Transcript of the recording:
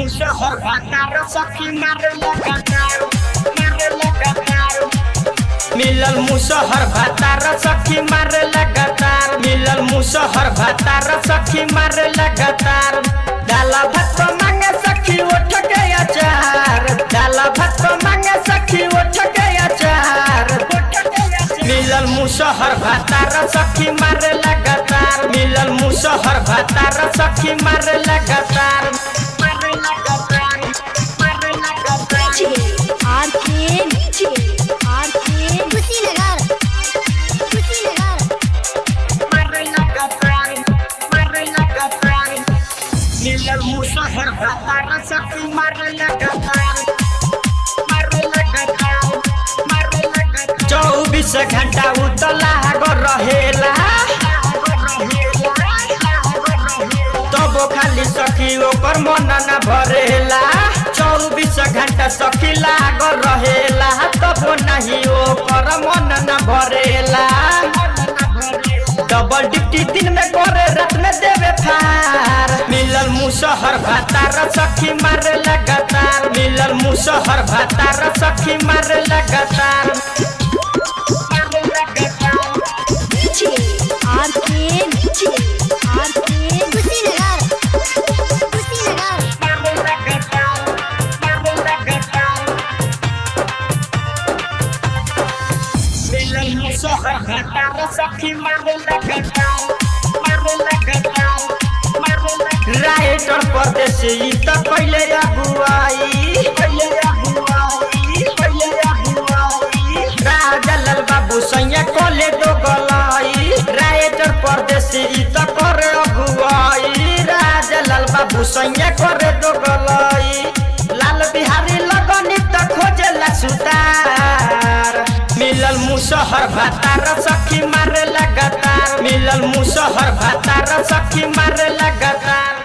मुसहर भातार सखी मारे लगातार मारे लगातार मिलल मुसहर भातार सखी मारे लगातार मिलल मुसहर भातार सखी मारे लगातार डाला भात मांगे सखी उठ के अचार डाला भात मांगे सखी उठ के अचार मिलल मुसहर भातार सखी मारे लगातार मिलल मुसहर भातार सखी मारे लगातार मारे लगातार मारे लगातार आरके नीचे आरके कुशीनगर कुशीनगर मारे लगातार मारे लगातार मिलल मुसहर भातार सखी मारे लगातार मारे लगातार मारे लगातार चौबीस घंटा उतला रहेला तबो खाली सखी ओकर मन न भरेला चौबीस घंटा सखी लागल रहेला तबो नहीं ओकर मन न भरेला डबल ड्यूटी दिन में करे रात में देवे फार मिलल मुसहर भातार सखी मारे लगातार मिलल मुसहर भातार सखी मारे लगातार मारे लगातार नीचे आरके नीचे आरके कुशीनगर कुशीनगर राइटर परदेसी त पहिले अगुवाई पहिले अगुवाई पहिले अगुवाई राजा लाल बाबू सैया कोले दो गलाई राइटर परदेसी त करे अगुवाई राजा लाल बाबू सैया करे दो गलाई लाल बिहारी लगनी त खोजेला सुतार मिलल मुसहर भातार सखी मारे लगातार मिलल मुसहर भातार सखी मारे लगातार